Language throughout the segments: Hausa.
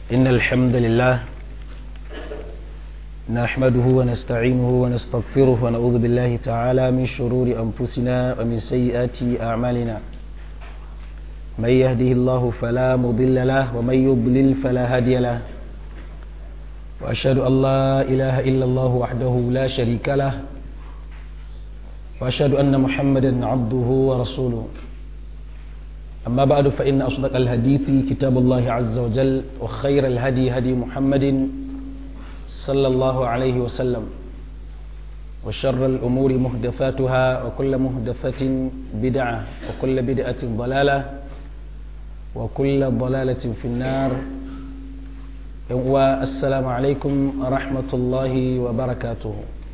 إن الحمد لله نحمده ونستعينه ونستغفره ونعوذ بالله تعالى من شرور أنفسنا ومن سيئات أعمالنا من يهده الله فلا مضل له ومن يضلل فلا هادي له وأشهد أن لا إله إلا الله وحده لا شريك له وأشهد أن محمدا عبده ورسوله أما بعد فإن أصدق الحديث كتاب الله عز وجل وخير الهدي هدي محمد صلى الله عليه وسلم وشر الأمور مهدفاتها وكل مهدفة بدعة وكل بدعة ضلالة وكل ضلالة في النار والسلام عليكم ورحمة الله وبركاته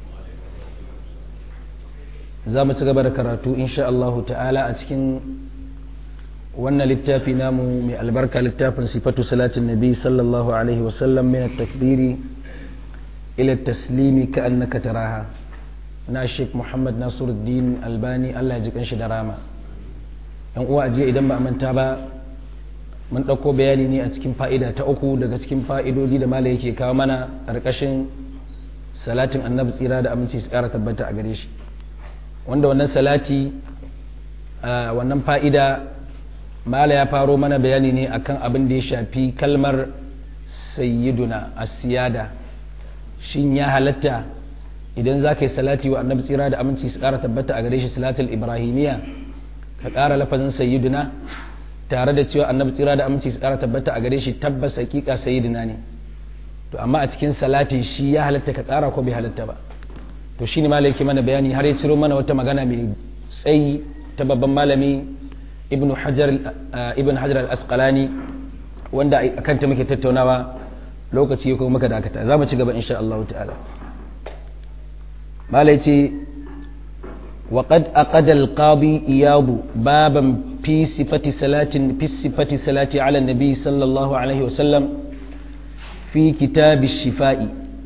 زامة قبل كراتو إن شاء الله تعالى أتكن wannan littafi namu mai albarka littafin sifatu salatin nabi sallallahu alaihi wasallam min takbiri ila taslimi ka annaka taraha na sheikh muhammad nasiruddin albani allah ya ji kanshi da rama yan uwa ajiya idan ba manta ba mun ɗauko bayani ne a cikin fa'ida ta uku daga cikin fa'idodi da mala yake kawo mana ƙarƙashin salatin annabi tsira da aminci su ƙara tabbata a gare shi wanda wannan salati wannan fa'ida mala ya faro mana bayani ne akan abin da ya shafi kalmar sayyiduna asiyada shin ya halatta idan za ka yi salati wa annabi tsira da aminci su ƙara tabbata a gare shi salatul ibrahimiya ka ƙara lafazin sayyiduna tare da cewa annabi tsira da aminci su ƙara tabbata a gare shi tabbas hakika sayyiduna ne to amma a cikin salati shi ya halatta ka ƙara ko bai halatta ba to shine malai yake mana bayani har ya ciro mana wata magana mai tsayi ta babban malami ibn hajar ibn hajar al-asqalani wanda akan ta muke tattaunawa lokaci ko muka dakata za mu ci gaba insha Allah ta'ala malai ce wa qad aqada al-qadi iyad baban fi sifati salatin fi sifati salati ala nabi sallallahu alaihi wasallam fi kitab ash-shifa'i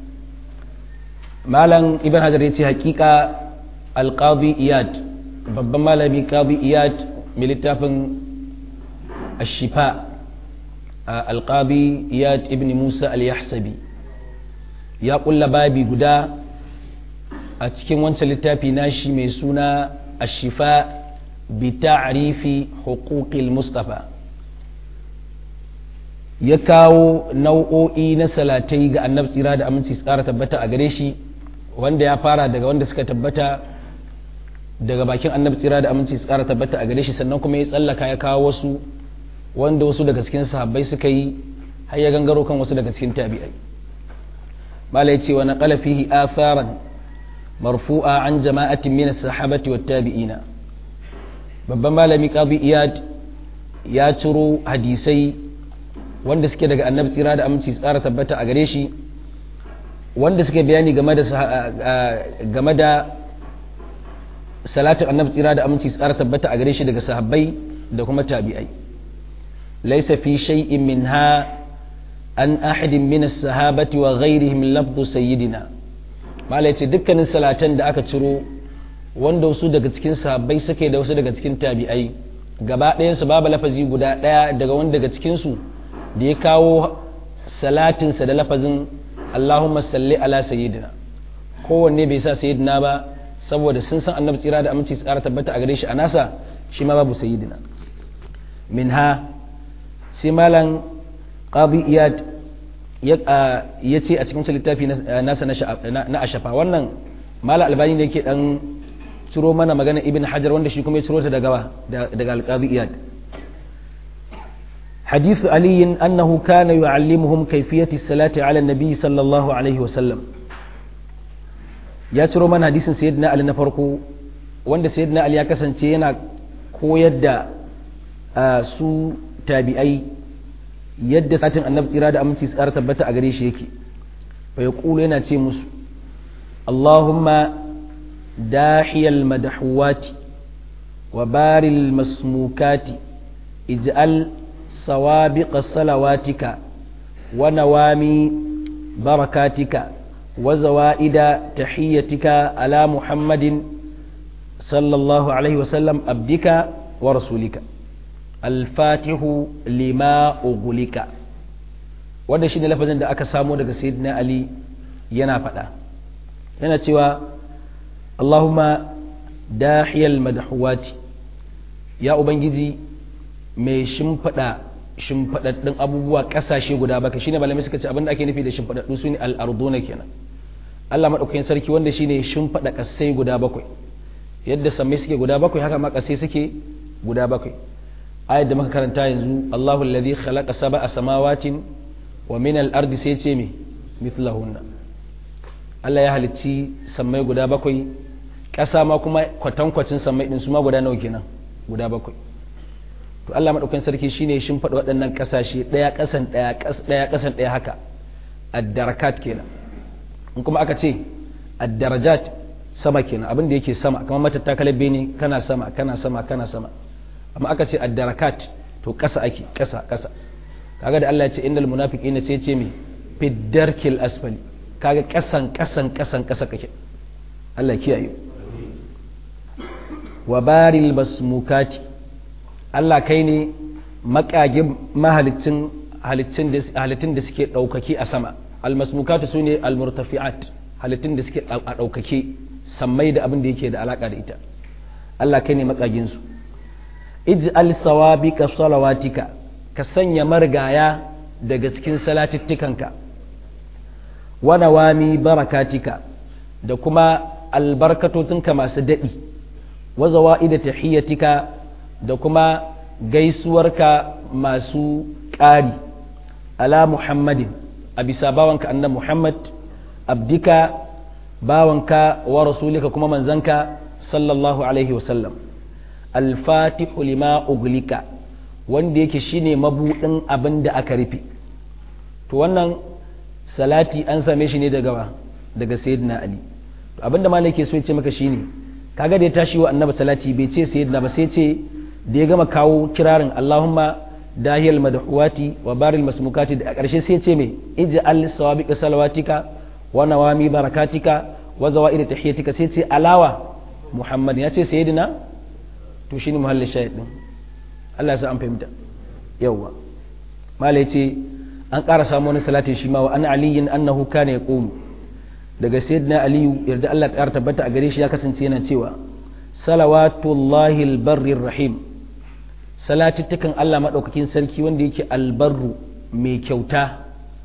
malam ibn hajar yace hakika al-qadi iyad babban malami qadi iyad mai littafin ashifa alƙabi iyad ibn musa al-yahsabi ya ƙulla babi guda a cikin wancan littafi nashi mai suna ashifa bi ta'rifi huquqil mustafa ya kawo nau'o'i na salatai ga annabi tsira da aminci tsara tabbata a gare shi wanda ya fara daga wanda suka tabbata daga bakin annabi tsira da aminci su kara tabbata a gare shi sannan kuma ya tsallaka ya kawo wasu wanda wasu daga cikin sahabbai suka yi har ya gangaro kan wasu daga cikin tabi'ai mala ya ce wa naqala fihi atharan marfu'a an jama'atin min as-sahabati wat tabi'ina babban malami qadi iyad ya ciro hadisai wanda suke daga annabi tsira da aminci su kara tabbata a gare shi wanda suke bayani game da game da salatin annabi tsira da aminci tsara tabbata a gare shi daga sahabbai da kuma tabi'ai laysa fi shay'in minha an ahadin min as-sahabati wa ghayrihim lafdu sayyidina mala yace dukkanin salatan da aka ciro wanda wasu daga cikin sahabbai suke da wasu daga cikin tabi'ai gaba ɗayan su babu lafazi guda ɗaya daga wani daga cikin su da ya kawo salatinsa da lafazin Allahumma salli ala sayyidina kowanne bai sa sayyidina ba saboda sun san annabi tsira da aminci tsara tabbata a gare shi a nasa shi ma babu sayyidina minha sai malam qadi iyad ya ce a cikin littafi nasa na ashafa wannan malam albani ne yake dan ciro mana magana ibn hajar wanda shi kuma ya ciro ta daga daga alqadi iyad حديث علي أنه كان يعلمهم كيفية الصلاة على النبي صلى الله عليه وسلم ya ciro mana hadisin sayyidina ali na farko wanda sayyidina ali ya kasance yana koyar da su tabi'ai yadda satin annabi tsira da aminci tsara tabbata a gare shi yake fa yaqulu yana ce musu Allahumma dahiyal madhuwati wa baril masmukati ij'al sawabiqa salawatika wa nawami barakatika وزوائد تحيتك على محمد صلى الله عليه وسلم أبدك ورسولك الفاتح لما أغلق wanda shine lafazin da aka samo daga sayyidina ali yana faɗa yana cewa Allahumma dahiyal madhuwati ya ubangiji mai shimfiɗa shimfiɗaɗɗun abubuwa ƙasashe guda baka shine malamai suka ce abinda ake nufi da shimfiɗaɗɗu su ne al'arduna kenan Allah maɗaukakin sarki wanda shine shimfiɗa ƙasai guda bakwai yadda sammai suke guda bakwai haka ma ƙasai suke guda bakwai ayat da muka karanta yanzu Allahu alladhi khalaqa sab'a samawatin wa min al-ardi sai ce me mithlahunna Allah ya halicci sammai guda bakwai ƙasa ma kuma kwatankwacin sammai din su ma guda nawa kenan guda bakwai to Allah madaukakin sarki shine shin faɗa waɗannan ƙasashe ɗaya ƙasan ɗaya ɗaya ƙasan ɗaya haka ad-darakat kenan in kuma aka ce ad-darajat sama kenan abin da yake sama kamar matattakalar bene kana sama kana sama kana sama amma aka ce ad-darakat to ƙasa ake ƙasa ƙasa kaga da Allah ya ce innal munafiqina sai ce me fiddarkil asfali kaga ƙasan ƙasan ƙasan ƙasa kake Allah kiyaye wa baril basmukati Allah kai ne makagin mahalicin halittun da suke ɗaukaki a sama almasmukatu su ne almurtafi'at halittun da suke a ɗaukake sammai da abin da yake da alaƙa da ita Allah kai ne makaginsu ij'al sawabika salawatika ka sanya margaya daga cikin salatittikanka wa nawami barakatika da kuma albarkatotinka masu daɗi wa zawa'ida tahiyyatika da kuma gaisuwarka masu ƙari ala muhammadin a bisa bawanka annan muhammad abdika bawanka wa rasulika kuma manzanka sallallahu alaihi wasallam alfatihu lima uglika wanda yake shine mabudin abin da aka rufe to wannan salati an same shi ne daga daga sayyidina ali to abinda malai ke so ya ce maka shine kaga da ya tashi wa annabi salati bai ce sayyidina ba sai ce da ya gama kawo kirarin Allahumma dahiyal madhuwati wa baril masmukati da a ƙarshe sai ce mai ij'al sawabiqa salawatika wa nawami barakatika wa zawaid tahiyatika sai ce alawa Muhammad ya ce sayyidina to shine muhallin shahid din Allah ya sa an fahimta yawa mala yace an ƙara samu wani salatin shi ma wa an aliyin annahu kana yaqumu daga sayyidina aliyu yarda Allah ta tabbata a gare shi ya kasance yana cewa salawatullahi albarrir rahim salatittukan Allah maɗaukakin sarki wanda yake albarru mai kyauta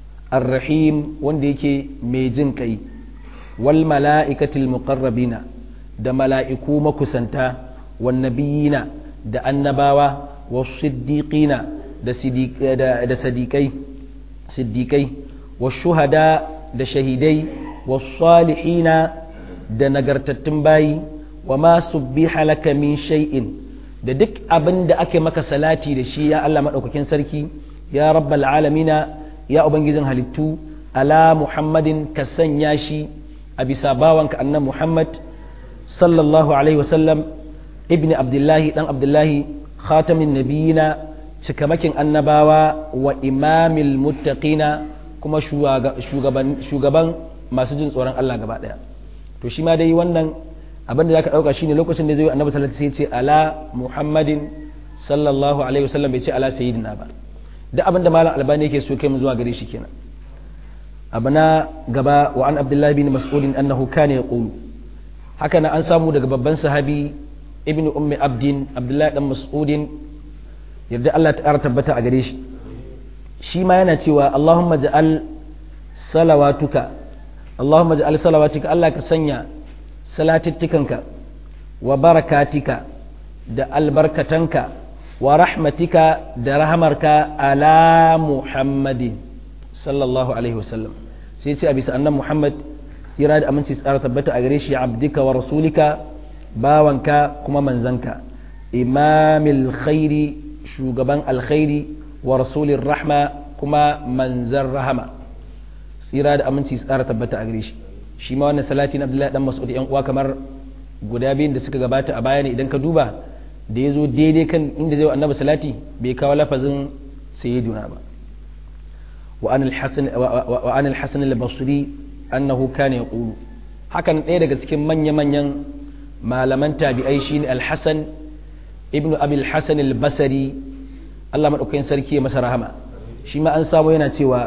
arrahim wanda yake mai jin kai wal mala'ikatil muqarrabina da mala'iku makusanta wan nabiyina da annabawa was siddiqina da da sadiqai siddiqai was shuhada da shahidai was salihina da nagartattun bayi wa ma subbiha laka min shay'in da duk abin da ake maka salati da shi ya Allah maɗaukakin sarki ya rabbal alamina ya ubangijin halittu ala muhammadin ka sanya shi a bisa bawanka annan muhammad sallallahu alaihi wasallam ibni abdullahi dan abdullahi khatamin nabiyina cikamakin annabawa wa imamil muttaqina kuma shugaban masu jin tsoron Allah gaba daya to shi ma dai wannan abin da zaka dauka shine lokacin da zai yi annabi sallallahu alaihi wasallam sai ce ala muhammadin sallallahu alaihi wasallam bai ce ala sayyidina ba duk abin da malam albani yake so kai mu zuwa gare shi kenan abana gaba wa an abdullahi bin mas'ud annahu kana yaqulu haka na an samu daga babban sahabi ibn ummi abdin abdullahi dan mas'udin yarda Allah ta tabbata a gare shi shi ma yana cewa Allahumma ja'al salawatuka Allahumma ja'al salawatuka Allah ka sanya salatittikanka wa barakatika da albarkatanka wa rahmatika da rahamarka ala muhammadin sallallahu alaihi wasallam sai ce a bisa annan muhammad tsira da aminci tsara tabbata a gare shi abdika wa rasulika bawanka kuma manzanka imamil khairi shugaban alkhairi wa rasulin rahma kuma manzan rahama tsira da aminci tsara tabbata a gare shi shi ma wannan salati na abdullahi dan mas'ud yan uwa kamar guda biyun da suka gabata a baya ne idan ka duba da ya zo daidai kan inda zai annabi salati bai kawo lafazin sayyiduna ba wa an al-hasan al-basri annahu kana yaqulu hakan ɗaya daga cikin manya-manyan malaman tabi'ai shine al-hasan ibnu abi al-hasan al-basri Allah madaukakin sarki ya masa rahama shi ma an samu yana cewa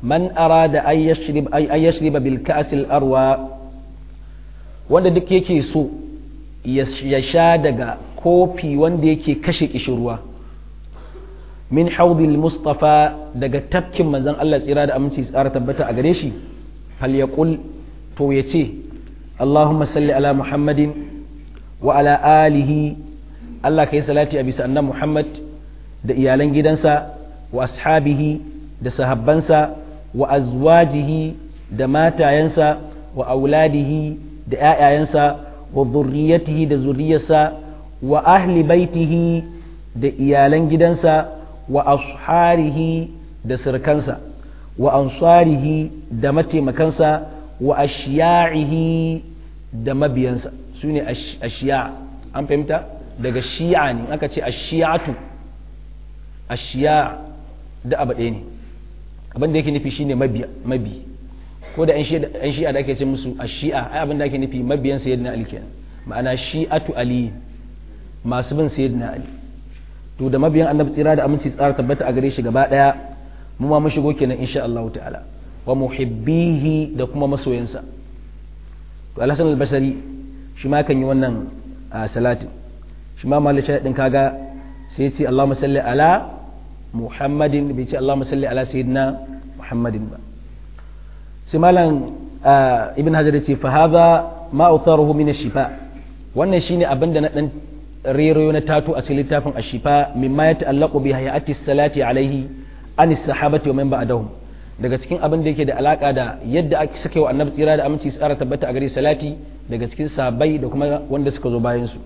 man arada ay yashrib ay yashriba bil ka'sil arwa wanda duk yake so ya sha daga kofi wanda yake kashe kishirwa min haudil mustafa daga tafkin manzon Allah tsira da aminci tsara tabbata a gare shi fal yaqul to yace Allahumma salli ala Muhammadin wa ala alihi Allah kai salati a bisa annabi Muhammad da iyalan gidansa wa ashabihi da sahabbansa wa azwajihi da matayensa wa auladihi da ‘ya'yayensa wa zurriyatihi da zuriyarsa wa ahli baitihi da iyalan gidansa wa asharihi da sirkansa wa ansarihi da mataimakansa wa ashiya'ihi da mabiyansa su ne ashiya an fahimta daga shi'a ne aka ce ashiyatu ashiya da abu ɗaya ne abin da yake nufi shine mabi ko da 'yan shi'a da ake ce musu a shi'a ai abin da ake nufi mabiyan sayyidina ali kenan ma'ana shi'atu ali masu bin sayyidina ali to da mabiyan annabi tsira da aminci tsara tabbata a gare shi gaba daya mu ma mu shigo kenan insha Allah ta'ala wa muhibbihi da kuma masoyansa to al-hasan al-basri shi ma kan yi wannan salatin shi ma malisha din kaga sai ya ce Allahumma salli ala Muhammadin bai ce Allahumma salli ala sayyidina Muhammadin ba sai malam ibn hajar ce fa hadha ma utharuhu min ash-shifa wannan shine abin da na dan rero na tato a cikin littafin ash-shifa mimma ya ta'allaqu bi hayati salati alaihi an sahabati wa man ba'dahum daga cikin abin da yake da alaka da yadda aka sake wa annabi tsira da aminci tsara tabbata a gare salati daga cikin sahabbai da kuma wanda suka zo bayan su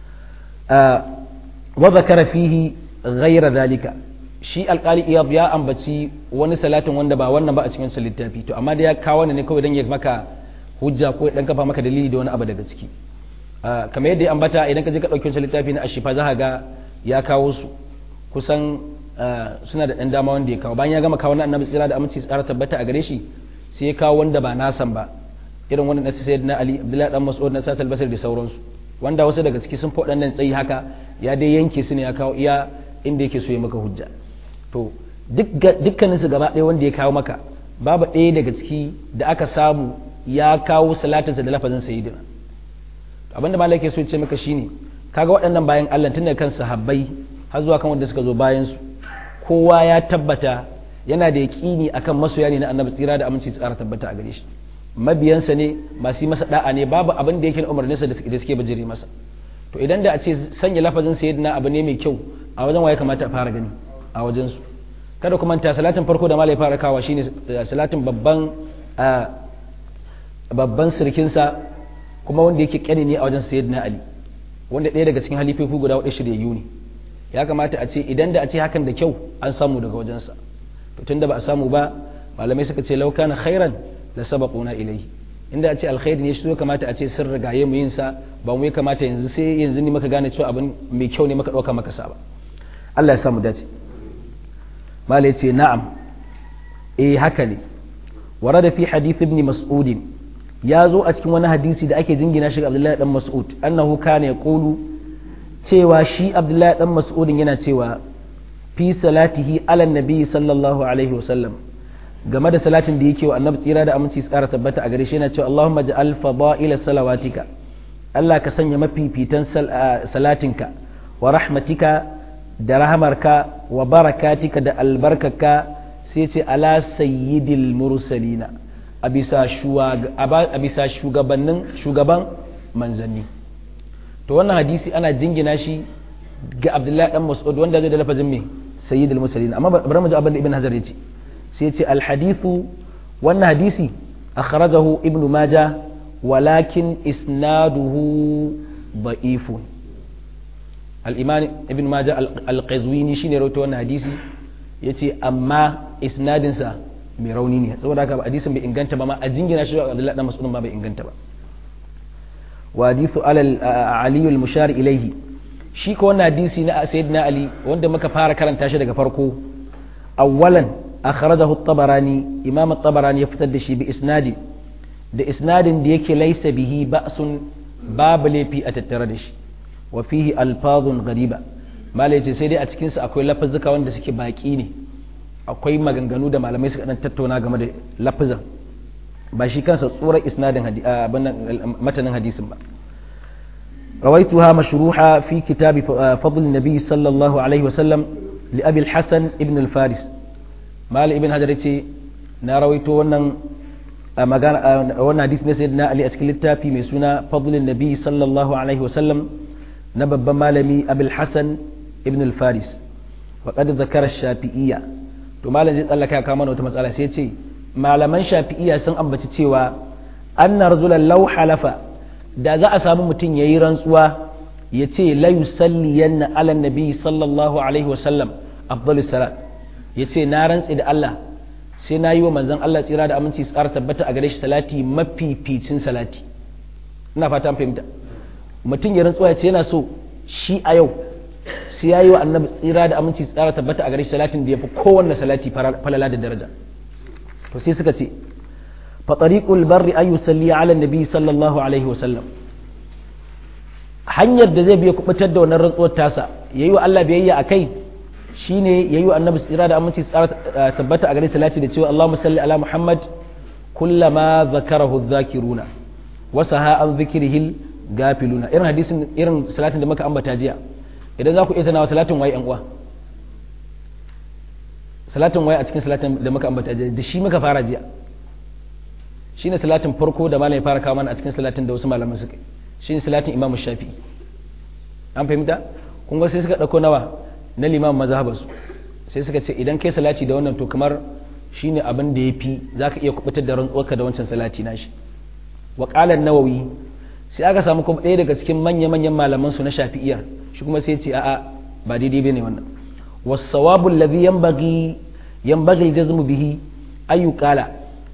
wa zakara fihi ghayra dhalika shi alkali iyab ya ambaci wani salatin wanda ba wannan ba a cikin littafi to amma da ya kawo ne kawai dan ya maka hujja ko dan kafa maka dalili da wani abu daga ciki kamar yadda ya ambata idan ka je ka dauki wancan littafi na ashifa za ka ga ya kawo su kusan suna da dan dama wanda ya kawo bayan ya gama kawo na annabi tsira da aminci tsara tabbata a gare shi sai ya kawo wanda ba nasan ba irin wannan na sayyidina ali abdullahi dan mas'ud na sasal basir da sauransu wanda wasu daga ciki sun fi waɗannan tsayi haka ya dai yanke su ne ya kawo iya inda yake so ya maka hujja to dukkanin su gaba ɗaya wanda ya kawo maka babu ɗaya daga ciki da aka samu ya kawo salatinsa da lafazin sayyidina abinda malai ke so ya ce maka shine kaga waɗannan bayan Allah tun daga kan sahabbai har zuwa kan wanda suka zo bayan su kowa ya tabbata yana da yaƙini akan masoya ne na annabi tsira da aminci tsara tabbata a gare shi mabiyansa ne masu yi masa da'a ne babu abin da yake na umarninsa da suke bajire masa to idan da a ce sanya lafazin sayyidina abu ne mai kyau a wajen waye kamata a fara gani a wajen su kada kuma ta salatin farko da malai fara kawa shine salatin babban babban sirkinsa kuma wanda yake kyani ne a wajen sayyidina ali wanda ɗaya daga cikin halifofi guda wadda shiryayyu ne ya kamata a ce idan da a ce hakan da kyau an samu daga wajensa to tunda ba a samu ba malamai suka ce lauka na khairan la sabaquna ilayhi inda a ce alkhairi ne shi kamata a ce sun rigaye mu yin sa ba mu kamata yanzu sai yanzu ne maka gane cewa abin mai kyau ne maka dauka maka sa ba Allah ya samu dace malai ce na'am eh haka ne warada fi hadith ibn mas'ud ya zo a cikin wani hadisi da ake jingina shi ga Abdullahi dan Mas'ud annahu kana yaqulu cewa shi Abdullahi dan Mas'ud yana cewa fi salatihi ala nabi sallallahu alaihi wasallam game da salatin da yake wa annabi tsira da aminci su kara tabbata a gare shi yana cewa Allahumma ja'al fada'ila salawatika Allah ka sanya mafifitan salatinka wa rahmatika da rahamarka wa barakatika da albarkaka sai ce ala sayyidil mursalina a bisa shugabannin shugaban manzanni to wannan hadisi ana jingina shi ga abdullahi dan mas'ud wanda zai da lafazin me sayyidul mursalina amma bari mu ji abin da ibn hajar yace sai ce alhadithu wannan hadisi akhrajahu ibnu maja walakin isnaduhu da'ifun al-imam ibn maja al-qazwini shine rawaito wannan hadisi yace amma isnadinsa mai rauni ne saboda haka hadisin bai inganta ba ma a jingina shi Abdullahi dan Mas'ud ba bai inganta ba wa hadithu ali al-mushar ilayhi shi ko wannan hadisi na sayyidina ali wanda muka fara karanta shi daga farko awwalan akhrajahu at-tabarani imam at-tabarani ya fitar da shi bi isnadi da isnadin da yake laysa bihi ba'sun babu laifi a tattare da shi wa fihi alfazun ghariba malai ce sai dai a cikin sa akwai lafazuka wanda suke baki ne akwai maganganu da malamai suka dan tattauna game da lafizan ba shi kansa tsoron isnadin matanin hadisin ba رويتها مشروحة في كتاب فضل النبي صلى الله عليه وسلم لأبي الحسن ابن الفارس مال ابن هجرتي نرويت ونن wannan hadis ne sai na Ali a cikin littafi mai suna fadlin nabi sallallahu alaihi wasallam na babban malami abul hasan ibn al-faris wa qad zakara shafi'iyya to malam zai tsallaka ka mana wata matsala sai ce malaman shafi'iyya sun ambaci cewa anna rajulan law halafa da za a samu mutum yayi rantsuwa ya ce la yusalliyanna ala nabi sallallahu alaihi wasallam afdalus salat ya ce na rantsi da Allah sai na yi wa manzon Allah tsira da aminci tsara tabbata a gare shi salati mafificin salati ina fata an fahimta mutum ya rantsuwa ya ce yana so shi a yau sai ya yi wa annabi tsira da aminci tsara tabbata a gare shi salatin da ya fi kowanne salati falala da daraja to sai suka ce fa tariqul barri an yusalli ala nabi sallallahu alaihi wa sallam hanyar da zai biya kubutar da wannan rantsuwar tasa yayi wa Allah biyayya akai shine yayi wa annabi tsira da aminci tsara tabbata a gare salati da cewa Allahumma salli ala Muhammad kullama zakarahu dhakiruna wa saha an dhikrihil gafiluna irin hadisin irin salatin da muka ambata jiya idan za ku iya tunawa salatin waye yan uwa salatin waye a cikin salatin da muka ambata jiya da shi muka fara jiya shine salatin farko da malam ya fara kawo mana a cikin salatin da wasu malaman suka shine salatin Imam Shafi'i an fahimta kun ga sai suka dauko nawa na liman mazhabarsu sai suka ce idan kai salati da wannan to kamar shine abin da yafi zaka iya kubutar da rantsuwarka da wancan salati nashi wa qala nawawi sai aka samu kuma ɗaya daga cikin manya manyan malaman su na shafi'iyar shi kuma sai ya ce a'a ba daidai bane wannan was-sawabu alladhi yanbaghi yanbaghi al-jazmu bihi ayu qala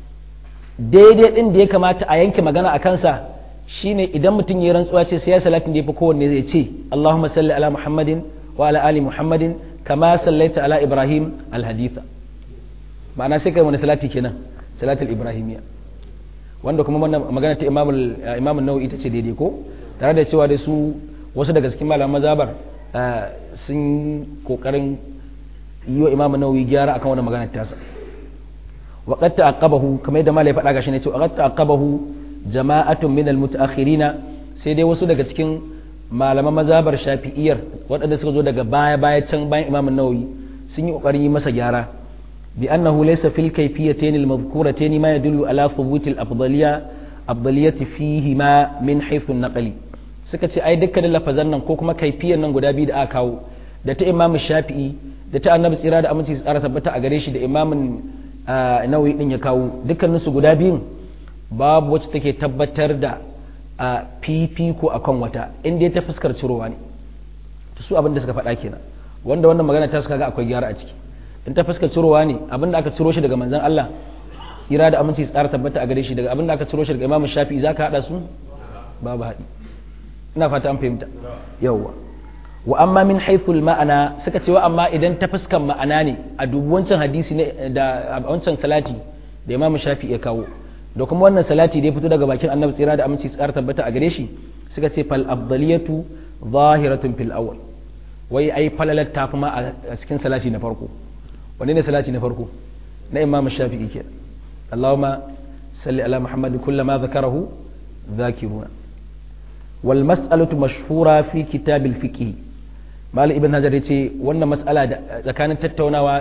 daidai din da ya kamata a yanke magana a kansa shine idan mutum ya rantsuwa ce sai ya salatin da yafi kowanne zai ce Allahumma salli ala Muhammadin وعلى آل محمد كما صليت على إبراهيم الحديث ma'ana sai kai wani salati kenan salatul ibrahimiyya wanda kuma wannan magana ta imamul imamul nawawi ita ce daidai ko tare da cewa da su wasu daga cikin malaman mazabar sun kokarin yi wa imamul nawawi gyara akan wannan magana ta sa wa qad ta'aqqabahu kamar yadda malai faɗa gashi ne cewa qad ta'aqqabahu jama'atun min al-muta'akhirina sai dai wasu daga cikin malaman mazabar shafi'iyar waɗanda suka zo daga baya baya can bayan imam nawawi sun yi ƙoƙarin yi masa gyara bi annahu laysa fil kayfiyatayn al madhkuratayn ma yadullu ala thubut al afdaliyya afdaliyati fihi ma min haythu naqli suka ce ai dukkanin lafazan nan ko kuma kaifiyar nan guda biyu da aka kawo da ta imam shafi'i da ta annabi tsira da aminci tsara tabbata a gare shi da imamin nawawi din ya kawo dukkanin su guda biyun babu wacce take tabbatar da a fifiko a kan wata inda ya ta fuskar cirowa ne su abin da suka faɗa kenan wanda wannan magana ta suka ga akwai gyara a ciki in ta fuskar cirowa ne abin da aka ciro shi daga manzon Allah tsira da aminci tsara tabbata a gare shi daga abin da aka ciro shi daga Imam Shafi'i zaka hada su babu haɗi ina fata an fahimta yawwa wa amma min haythul ma'ana suka ce wa amma idan ta fuskar ma'ana ne a dubu wancan hadisi ne da wancan salati da Imam Shafi'i ya kawo da kuma wannan salati da ya fito daga bakin annabi tsira da aminci tsara tabbata a gare shi suka ce fal afdaliyatu zahiratun fil awwal wai ai falalar ta kuma a cikin salati na farko wanne ne salati na farko na imam shafi'i ke Allahumma salli ala muhammad kullama zakarahu zakiruna wal mas'alatu mashhura fi kitab al fiqh malik ibn hajar yace wannan mas'ala da tsakanin tattaunawa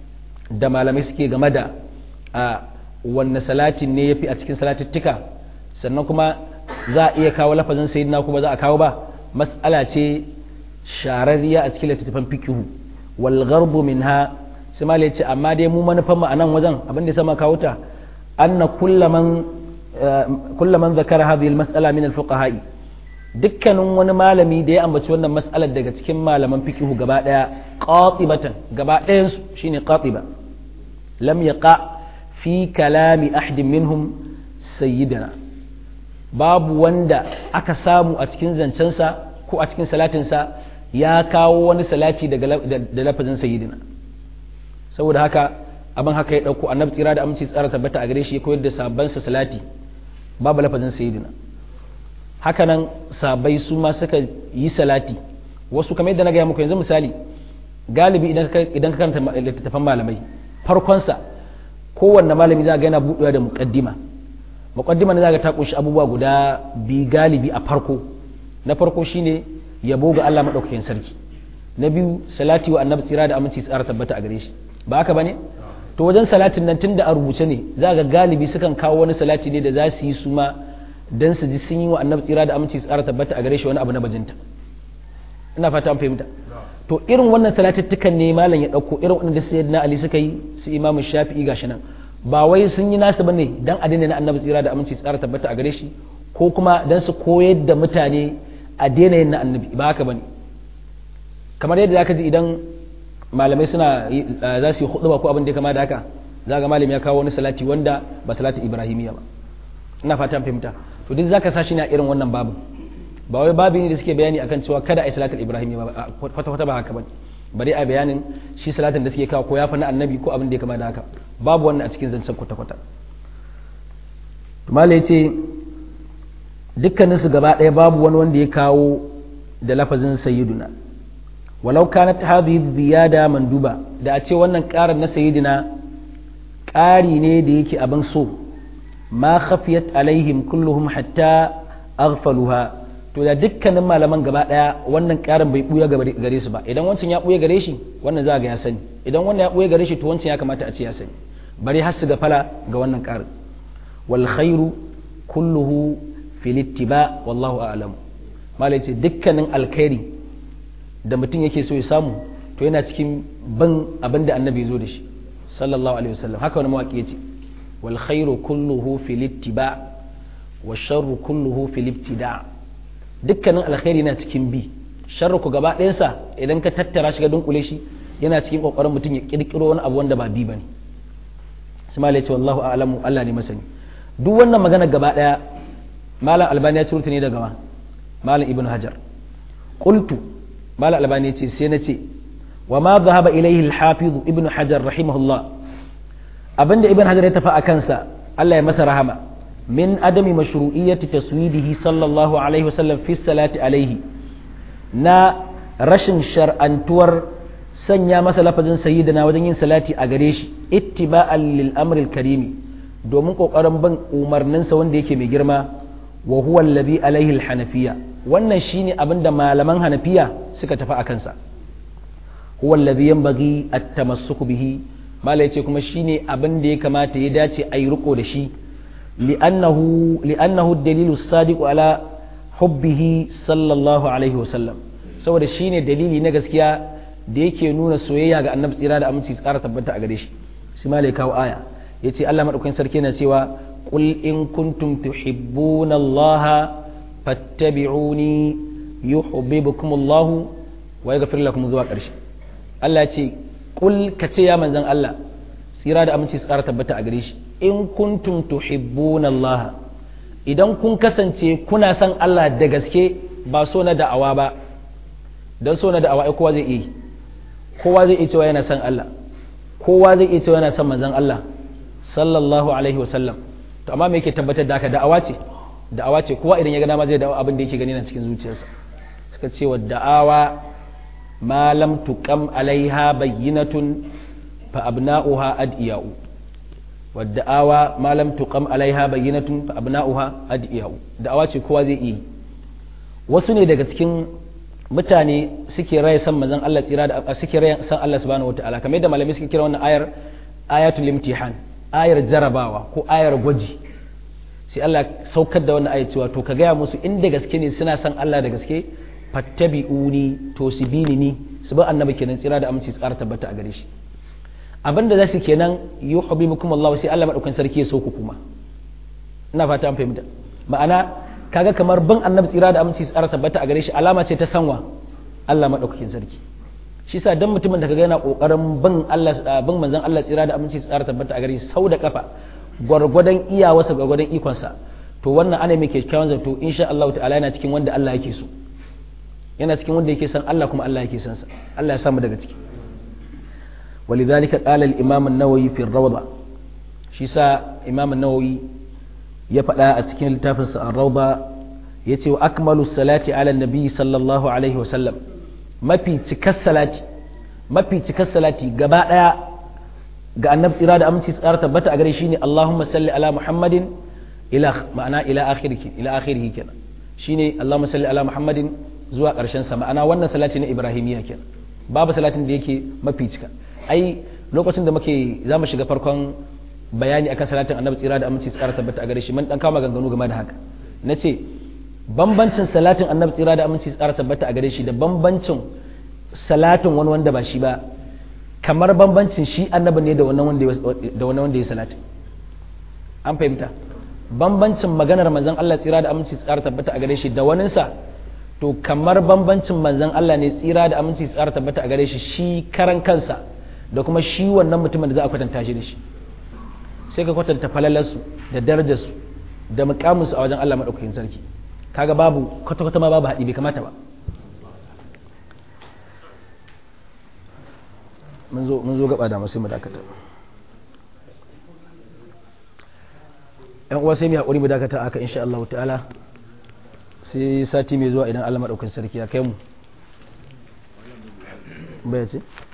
da malamai suke game da a wanne salatin ne ya fi a cikin salatittika sannan kuma za a iya kawo lafazin sayyidina kuma za a kawo ba mas'ala ce shararriya a cikin littattafan fikihu wal gharbu minha sai ma ce amma dai mu manufan mu a nan wajen abin da sama kawo ta anna kullaman kullaman zakara hadhihi al mas'ala min al fuqaha dukkanin wani malami da ya ambaci wannan mas'alar daga cikin malaman fikihu gaba daya qatibatan gaba ɗayan su shine qatiba lam yaqa fi kalami ahadin minhum sayyidina babu wanda aka samu a cikin zancensa ko a cikin salatinsa ya kawo wani salati da lafazin sayyidina saboda haka abin haka ya ɗauko annabi tsira da aminci tsara tabbata a gare shi ya koyar da sabansa salati babu lafazin sayyidina hakanan sabai su ma suka yi salati wasu kamar yadda na gaya muku yanzu misali galibi idan ka karanta littattafan malamai farkonsa kowanne malami za ga yana buɗewa da muƙaddima muƙaddima ne za ga ta ƙunshi abubuwa guda bi galibi a farko na farko shine yabo ga Allah maɗaukakin sarki na biyu salati wa annabi tsira da aminci tsara tabbata a gare shi ba haka bane to wajen salatin nan tunda a rubuce ne za ga galibi sukan kawo wani salati ne da za su yi su ma dan su ji sun yi wa annabi tsira da aminci tsara tabbata a gare shi wani abu na bajinta ina fata an fahimta to irin wannan salatuttukan ne malam ya dauko irin wannan da sayyidina ali suka yi su imam shafi'i gashi nan ba wai sun yi nasu bane dan addini na annabi tsira da aminci tsara tabbata a gare shi ko kuma dan su koyar da mutane a daina yin na annabi ba haka bane kamar yadda zaka ji idan malamai suna za su yi hudu ko abin da ya kama da haka za ga malami ya kawo wani salati wanda ba salati ibrahimiyya ba ina fatan fahimta to duk zaka sa shi ne a irin wannan babu ba wai babu ne da suke bayani akan cewa kada a yi salatul ibrahimiyya ba kwata kwata ba haka ba bari a bayanin shi salatin da suke kawo ko ya fi na annabi ko abin da ya kama da haka babu wannan a cikin zancen kwata kwata malai ya ce dukkaninsu gaba ɗaya babu wani wanda ya kawo da lafazin sayyiduna walau kanat hadhihi ziyada manduba da a ce wannan ƙarin na sayyidina ƙari ne da yake abin so ma khafiyat alaihim kulluhum hatta aghfaluha to da dukkanin malaman gaba ɗaya wannan ƙarin bai buya gare su ba idan wancan ya buya gare shi wannan za ga ya sani idan wannan ya buya gare shi to wancan ya kamata a ce ya sani bari har su ga fala ga wannan ƙarin wal khairu kulluhu fil ittiba wallahu a'lam malai ce dukkanin alkhairi da mutum yake so ya samu to yana cikin ban abin da annabi zo da shi sallallahu alaihi wasallam haka wani mawaƙi yace wal khairu kulluhu fil ittiba wa sharru kulluhu fil ibtida dukkanin alkhairi yana cikin bi sharru ku gaba ɗayansa idan ka tattara shi ga dunkule shi yana cikin kokarin mutum ya kirkiro wani abu wanda ba bi bane sai malai ce wallahu a'lamu Allah ne masani duk wannan magana gaba ɗaya malam albani ya ciro ne daga malam ibn hajar qultu malam albani ya ce sai na ce wa ma dhahaba ilayhi al-hafiz ibn hajar rahimahullah abinda ibn hajar ya tafi a kansa Allah ya masa rahama min adami mashru'iyyati taswidihi sallallahu alaihi wasallam fi salati alaihi na rashin shar'antuwar sanya masa lafazin sayyidina wajen yin salati a gare shi ittiba'an lil amril karimi domin kokarin bin umarninsa wanda yake mai girma wa huwa alladhi alaihi al-hanafiyya wannan shine abinda malaman hanafiya suka tafi a kansa huwa alladhi yanbaghi at-tamassuk bihi mala yace kuma shine abin da ya kamata ya dace a yi riko da shi li'annahu li'annahu ad-dalilu as-sadiq ala hubbihi sallallahu alaihi wa sallam saboda shine dalili na gaskiya da yake nuna soyayya ga annabi tsira da aminci tsara tabbata a gare shi sai mala ya kawo aya yace Allah madaukakin sarki yana cewa qul in kuntum tuhibbuna Allah fattabi'uni yuhibbukum Allah wa yaghfir lakum zuwa ƙarshe Allah ce kul ka ce ya manzan Allah tsira da aminci tsara tabbata a gare shi in kuntum tuhibbuna Allah idan kun kasance kuna son Allah da gaske ba so na da'awa ba dan so na da'awa ai kowa zai iya kowa zai iya cewa yana son Allah kowa zai iya cewa yana son manzan Allah sallallahu alaihi wasallam to amma me yake tabbatar da haka da'awa ce da'awa ce kowa idan ya ga dama zai da'awa abin da yake gani na cikin zuciyarsa suka ce wa da'awa ما لم تقم عليها بينة فأبناؤها أدئياء والدعاوى ما لم تقم عليها بينة فأبناؤها أدئياء دعاوى ce kowa zai yi wasu ne daga cikin mutane suke raya san manzon Allah tsira da suke raya san Allah subhanahu wataala kamar yadda malamai suke kira wannan ayar ayatul imtihan ayar jarabawa ko ayar gwaji sai Allah saukar da wannan ayar cewa to ka gaya musu inda gaske ne suna san Allah da gaske fattabi'uni to su bi ni su bi annabi kenan tsira da aminci tsara tabbata a gare shi abinda za su kenan yuhibbukum Allah sai Allah madaukan sarki ya so ku kuma ina fata an fahimta ma'ana kaga kamar bin annabi tsira da aminci tsara tabbata a gare shi alama ce ta sanwa Allah madaukakin sarki shi sa dan mutumin da kaga yana kokarin bin Allah bin manzon Allah tsira da aminci tsara tabbata a gare shi sau da kafa gwargwadon iyawarsa gwargwadon ikonsa to wannan ana mai kyakkyawan zato insha Allah ta'ala yana cikin wanda Allah yake so yana cikin wanda yake san Allah kuma Allah yake san sa Allah ya samu daga ciki ولذلك قال الإمام النووي في الروضة شيسا إمام النووي يفعل أتكين لتافنس الروضة يتي أكمل الصلاة على النبي صلى الله عليه وسلم ما في تكسلات ما في تكسلات قباء ga annabi tsira da aminci tsara tabbata a gare shi ne Allahumma salli ala Muhammadin ila ma'ana ila akhirih ila akhirih kenan shine Allahumma salli ala Muhammadin zuwa karshen sa ma'ana wannan salati na Ibrahimiyya kenan babu salatin da yake mafi cika ai lokacin da muke za mu shiga farkon bayani akan salatin annabi tsira da aminci tsara tabbata a gare shi mun dan kama ganganu game da haka nace bambancin salatin annabi tsira da aminci tsara tabbata a gare shi da bambancin salatin wani wanda ba shi ba kamar bambancin shi annabi ne da wannan wanda da wannan wanda ya salati an fahimta bambancin maganar manzon Allah tsira da aminci tsara tabbata a gare shi da waninsa to kamar bambancin manzon Allah ne tsira da aminci tsara tabbata a gare shi shi karan kansa da kuma shi wannan mutumin da za a kwatanta shi da shi sai ka kwatanta falalarsu da darajarsu da mukaminsu a wajen Allah maɗaukakin sarki kaga babu kwata-kwata ma babu haɗi bai kamata ba mun zo gaba da masu mu dakata yan uwa sai mu haƙuri mu dakata haka insha Allah ta'ala sai sati mai zuwa idan Allah maɗaukakin sarki ya kai mu bai ce